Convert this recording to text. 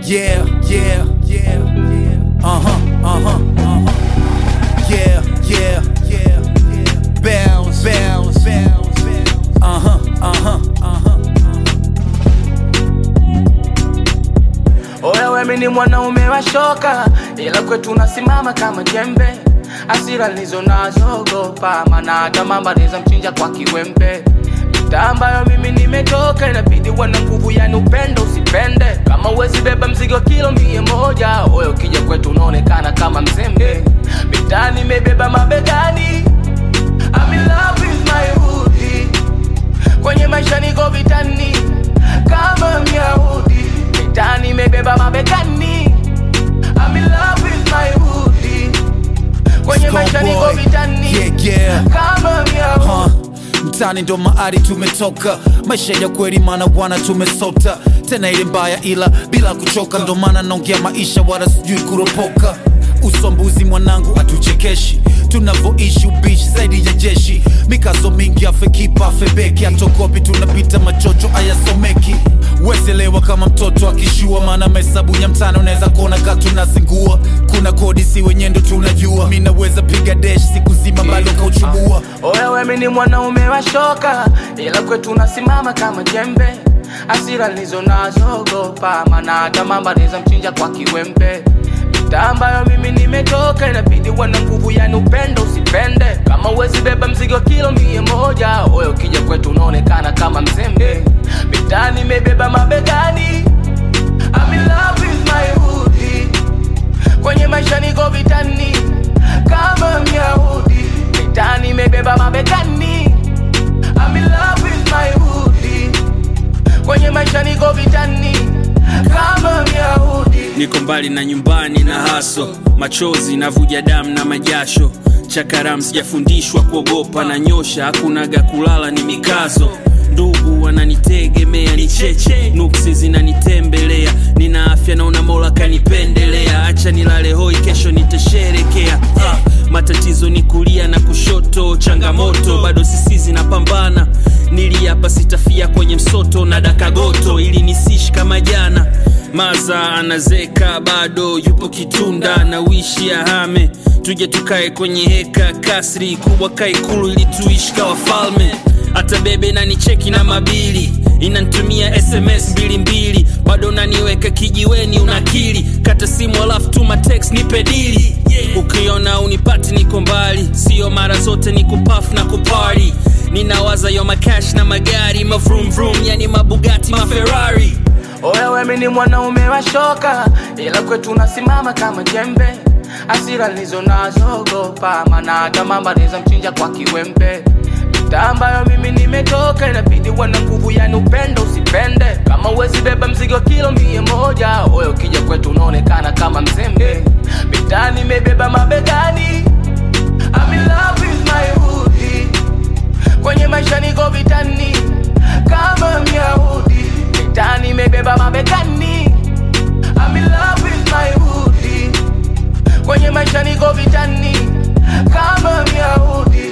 Yeah, yeah, yeah, yeah. Uh huh, uh huh, uh huh. Yeah, yeah, yeah, yeah. Bounce, bounce, bounce, bounce. Uh huh, uh huh, uh huh. Oya wewe ni mwanaume wa shoka, ila kwetu unasimama kama jembe. Hasira nilizo nazo ogopa, maana hata mama anaweza mchinja kwa kiwembe. Mitaa ambayo mimi nimetoka, inabidi uwe na nguvu, yani upendo usipende. Kama uwezi beba mzigo kilo mia moja, oya ukija kwetu unaonekana kama mzembe. Mitaa nimebeba mabegani, I'm in love with my hoodie. Kwenye maisha niko vitani kama Myahudi, mitani imebeba mabegani. I'm in love with my hoodie. Kwenye maisha niko Scoreboy. vitani Yeah, yeah. kama Myahudi. Huh. Mtani ndo maari tumetoka, maisha ya kweli mana bwana tumesota, tena ile mbaya ila bila kuchoka, ndo maana naongea maisha wala sijui kuropoka. Usombuzi mwanangu atuchekeshi, tunavoishi ubishi zaidi ya jeshi, mikazo mingi afekipa afebeki, atokopi tunapita machocho ayasomeki weselewa kama mtoto akishua, maana mahesabu ya mtano unaweza kuona ka tunazingua. Kuna kodi si wenye ndo tunajua, mi naweza piga desh siku zima bado kauchubua. Oya wewe ni mwanaume wa shoka, ila kwetu unasimama kama jembe. Hasira nilizo nazo ogopa, maana hata mama anaweza mchinja kwa kiwembe. Mitaa ambayo mimi nimetoka, inabidi uwe na nguvu, yani upendo usipende. Kama uwezi beba mzigo kilo mia moja, oya ukija kwetu unaonekana kama mzembe. Mitaa nimebeba mabegani, I'm in love with my hoodie. Kwenye maisha niko vitani kama Myahudi, mitani imebeba mabegani. I'm in love with my hoodie. Kwenye maisha niko vitani kama Myahudi. niko mbali na nyumbani na haso machozi navuja damu na majasho chakaram sijafundishwa kuogopa na nyosha hakunaga kulala ni mikazo ndugu wananitegemea ni cheche nuksi zinanitembelea nina afya naona mola kanipendelea acha nilale hoi kesho nitasherekea ah, matatizo ni kulia na kushoto changamoto bado sisi zinapambana niliapa sitafia kwenye msoto na dakagoto ili nisishi kama jana maza anazeka bado yupo kitunda na wishi ahame tuje tukae kwenye heka kasri kubwa kaikulu ili tuishi kawa falme hata bebe nanicheki na mabili inantumia sms mbili mbili bado naniweka kijiweni unakili kata simu alafu tuma text nipe dili ukiona unipati niko mbali sio mara zote ni kupaf na kupari ninawaza yo makash na magari mavrum vrum yani mabugati maferari Oya wewe ni mwanaume wa shoka, ila kwetu unasimama kama jembe. Hasira nilizo nazo ogopa, maana hata mama anaweza mchinja kwa kiwembe. Mitaa ambayo mimi nimetoka, inabidi uwe na nguvu, yani upendo usipende. Kama uwezi beba mzigo kilo mia moja, oya ukija kwetu unaonekana kama mzembe. Mitaa nimebeba mabegani, I'm in love with my hoodie. Kwenye maisha niko vitani kama Myahudi, mitani imebeba mabegani. I'm in love with my hoodie. Kwenye maisha niko vitani kama Myahudi.